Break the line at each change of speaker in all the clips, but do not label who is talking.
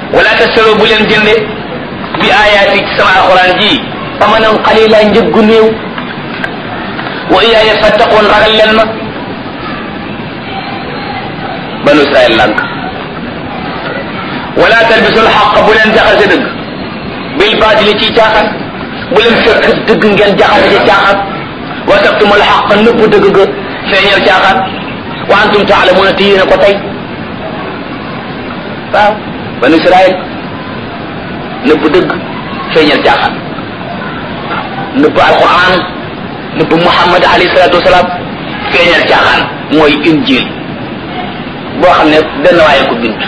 wala tastaroo bu leen jënde bi ayaati ci sama alquran ji amanan qalila njëggu néew wa iyaaya fattaqoon ragal leen ma banu israel lànk wala talbisul xaq bu leen jaxase dëgg bil baatili ci caaxaan bu leen fekk dëgg ngeen jaxase ci caaxaan wa taktumul xaq nëbb dëgg ga feeñal caaxaan wa antum taalamuuna te yéen a ko tey waaw banu israel nëbb dëgg feeñal caaxaan nëbb alquran nëbb muhammad alayhi salatu wasalaam feeñal caaxaan mooy injil boo xam ne benn waaye ko bind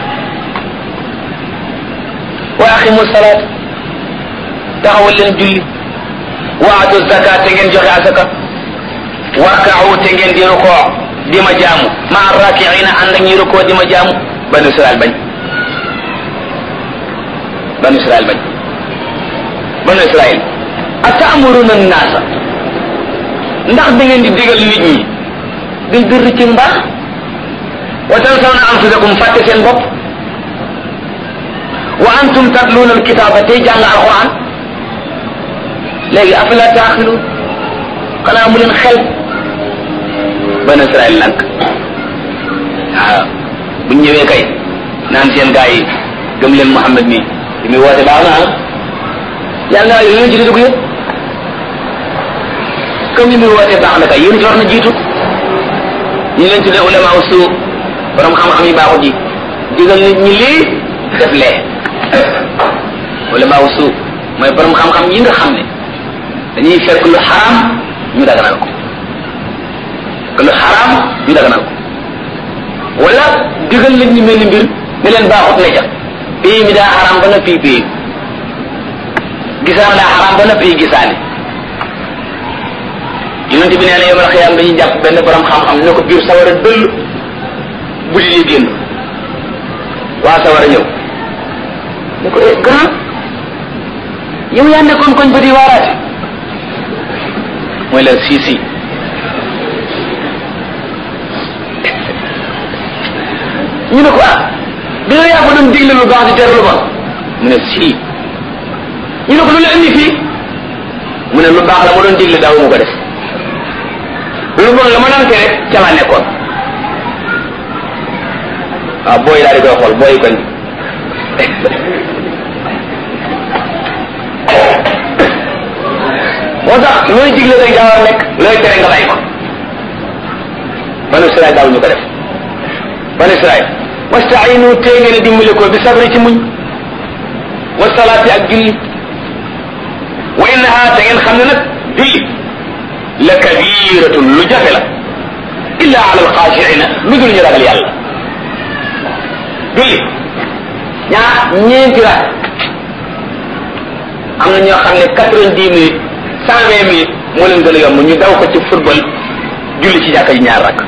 wa aqimu salaat taxawal leen julli wa atu zakat te ngeen joxe asaka warkaawu te ngeen di rukoo di ma jaamu ma rakiina ànd ak ñi rukoo di ma jaamu banu israel bañ banu israel bañ banu israel atamuruna naasa ndax da ngeen di digal nit ñi bil birri ci mbaax wa tansawna anfusakum fàtte seen bopp wa antum tatluuna alkitaaba tey jàng alquran léegi afala taaxilu xanaa mu leen xel banu israel lank waaw buñ ñëwee kay naan seen gaa yi gëm leen Muhammad mi li muy woote baax na ah yàlla naa yéen ci dugg yëpp comme li muy woote baax na kay yéen ci war na jiitu ñu leen tuddee ulama usu borom xam-xam yi baaxut ji digal nit ñi lii def lee ulama usu mooy borom xam-xam yi nga xam ne dañuy fekk lu xaraam ñu daganal ko fekk lu xaraam ñu daganal ko wala digal nit ñi mel ni mbir ne leen baaxut ne ca pays mi daa xaraam ba na fii pays gisaan daa xaraam ba na fii gisaane yonente bi nee na yomal xiyaam dañuy jàpp benn borom xam-xam ne ko biir sawara dëll bu di génn waa sawara ñëw ne ko eh grand yow yaa nekkoon koñ ba di waaraate mooy leen si si ñu ne ko ah bi nga yaa ko doon digle lu baax di tere lu bon mu ne si ñu ne ko lu la indi fii mu ne lu baax la ma doon digle daaw mu ko def lu bon la ma daan tere ca laa nekkoon waaw booy daal di koy xool booy koñ moo tax looy digle rek daa war a nekk looy tere nga bàyyi ko banu Israel daaw ñu ko def banu Israel wastainu tee ngeen a dimbali ko bi sabri ci muñ wa salaati ak julli wa innaha te ngeen xam ne nag julli la kabiratun lu jafe la illa ala alxaashiina lu dul ñu ragal yàlla julli ñaar ñeenti rak am na ñoo xam ne quatre-vingt-dix minutes cent vingt minutes moo leen gën a yomb ñu daw ko ci football julli ci jàkka ji ñaar rak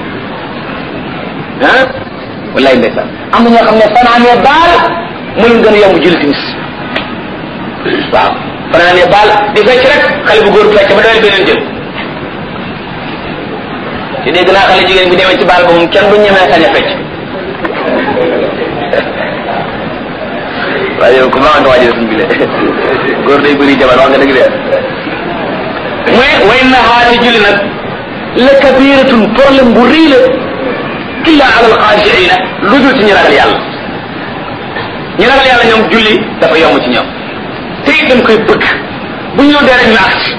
ah wallaay ndeysaan am na ñoo xam ne fanaanee baal moo leen gën a yomb julli timis waaw fanaanee baal di fecc rek xale bu góor fecc ba dawee beneen jël te dégg naa xale jigéen bi demee ci baal ba moom kenn du ñemee sañ a fecc waaye yow ku baax nga waajal suñ bile góor day bëri jabar wax nga dëgg de mu ne way na xaati julli nag la kabiratun problème bu rëy la illa ala alxaashiina lu dul ci ñu ragal yàlla ñu ragal yàlla ñoom julli dafa yomb ci ñoom te it dañ koy bëgg bu ñëw dee rek ñu agsi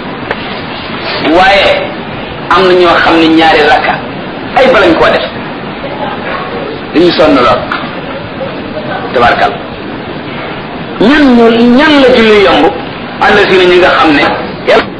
waaye am na ñoo xam ne ñaari rakka ay balañ koo def dañu sonn lool tabarkal ñan ñu ñan la julli yomb ànd si na ñi nga xam ne yàlla